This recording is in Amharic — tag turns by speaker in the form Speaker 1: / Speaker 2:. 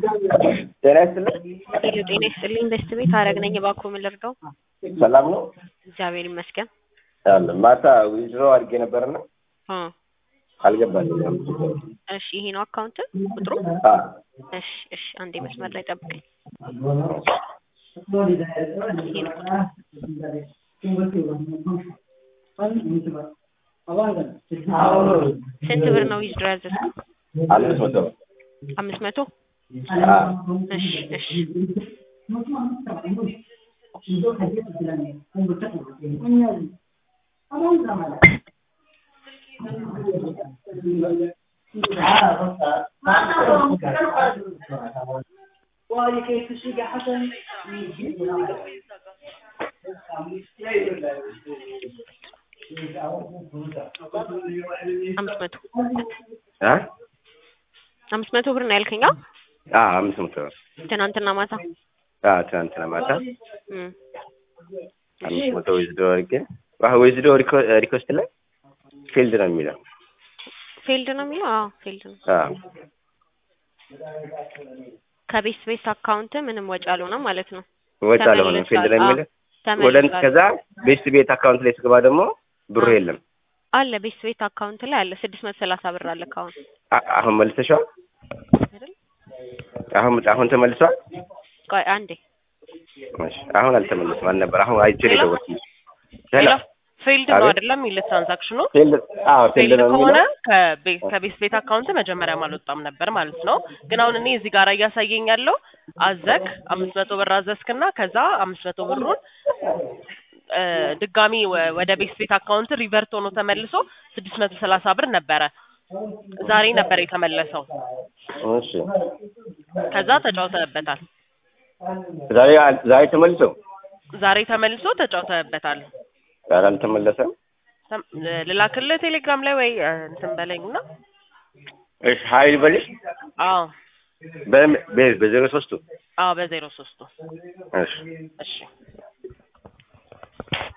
Speaker 1: ጤና ይስጥልኝ።
Speaker 2: ሄሎ ጤና ይስጥልኝ። በስት ቤት አረግ ነኝ። እባክዎ ምን ልርዳው?
Speaker 1: ሰላም ነው?
Speaker 2: እግዚአብሔር ይመስገን።
Speaker 1: አለ ማታ ዊዝድሮ አድርጌ ነበርና
Speaker 2: እ
Speaker 1: አልገባልኝም።
Speaker 2: እሺ ይሄ ነው አካውንት ቁጥሩ?
Speaker 1: አ
Speaker 2: እሺ እሺ፣ አንዴ መስመር ላይ ጠብቀኝ። ይሄ ነው ስንት ብር ነው ዊዝድሮ ያዘዝከው?
Speaker 1: አምስት መቶ
Speaker 2: አምስት መቶ
Speaker 1: አ
Speaker 2: እሺ እሺ አምስት መቶ
Speaker 1: አ
Speaker 2: አምስት መቶ ብር ነው ያልከኝ? አዎ?
Speaker 1: አ አምስት መቶ
Speaker 2: ትናንትና ማታ
Speaker 1: አ ትናንትና ማታ
Speaker 2: እም
Speaker 1: አምስት መቶ ዊዝድሮ አድርጌ ዋ ዊዝድሮ ሪኮስት ላይ ፊልድ ነው የሚለው
Speaker 2: ፌልድ ነው የሚለው? አዎ ፌልድ ነው።
Speaker 1: አ
Speaker 2: ከቤት ቤት አካውንት ምንም ወጪ አልሆነም ማለት ነው።
Speaker 1: ወጣ አልሆነም ፊልድ ነው የሚለው ወደ
Speaker 2: ተመልሷል።
Speaker 1: ከዛ ቤስት ቤት አካውንት ላይ ስገባ ደግሞ ብሩ የለም።
Speaker 2: አለ ቤት ቤት አካውንት ላይ አለ ስድስት መቶ ሰላሳ ብር አለ ካሁን
Speaker 1: አ- አሁን መልሰሻል?
Speaker 2: አይደል?
Speaker 1: አሁን አሁን ተመልሷል?
Speaker 2: ቆይ አንዴ
Speaker 1: እሺ አሁን አልተመለሰም አልነበር አሁን አይቼ ነው
Speaker 3: ሄሎ?
Speaker 1: የደወልኩት።
Speaker 3: ሄሎ
Speaker 1: ሄሎ
Speaker 3: ፌልድ ነው
Speaker 1: አቤት።
Speaker 3: አይደለም የሚል ትራንዛክሽኑ
Speaker 1: ፊልድ አዎ ፊልድ
Speaker 3: ፌልድ
Speaker 1: ነው
Speaker 3: ከሆነ
Speaker 1: የሚለው
Speaker 3: ከቤት ከቤት ቤት አካውንት መጀመሪያም አልወጣም ነበር ማለት ነው። ግን አሁን እኔ እዚህ ጋር እያሳየኝ ያለው አዘክ አምስት መቶ ብር አዘዝክና ከዛ አምስት መቶ ብሩን እ ድጋሚ ወ- ወደ ቤት ቤት አካውንት ሪቨርት ሆኖ ተመልሶ ስድስት መቶ ሰላሳ ብር ነበረ ዛሬ ነበር የተመለሰው።
Speaker 1: እሺ
Speaker 3: ከዛ ተጫውተህበታል።
Speaker 1: ዛሬ ዛሬ ተመልሶ
Speaker 3: ዛሬ ተመልሶ ተጫውተህበታል።
Speaker 1: ዛሬ አልተመለሰም።
Speaker 3: ተም- ልላክልህ ቴሌግራም ላይ ወይ እ እንትን በለኝና
Speaker 1: እሺ ሀይል በልሽ
Speaker 3: አዎ
Speaker 1: በ- በ- በዜሮ ሶስቱ
Speaker 3: አዎ በዜሮ ሶስቱ
Speaker 1: እሺ
Speaker 3: እሺ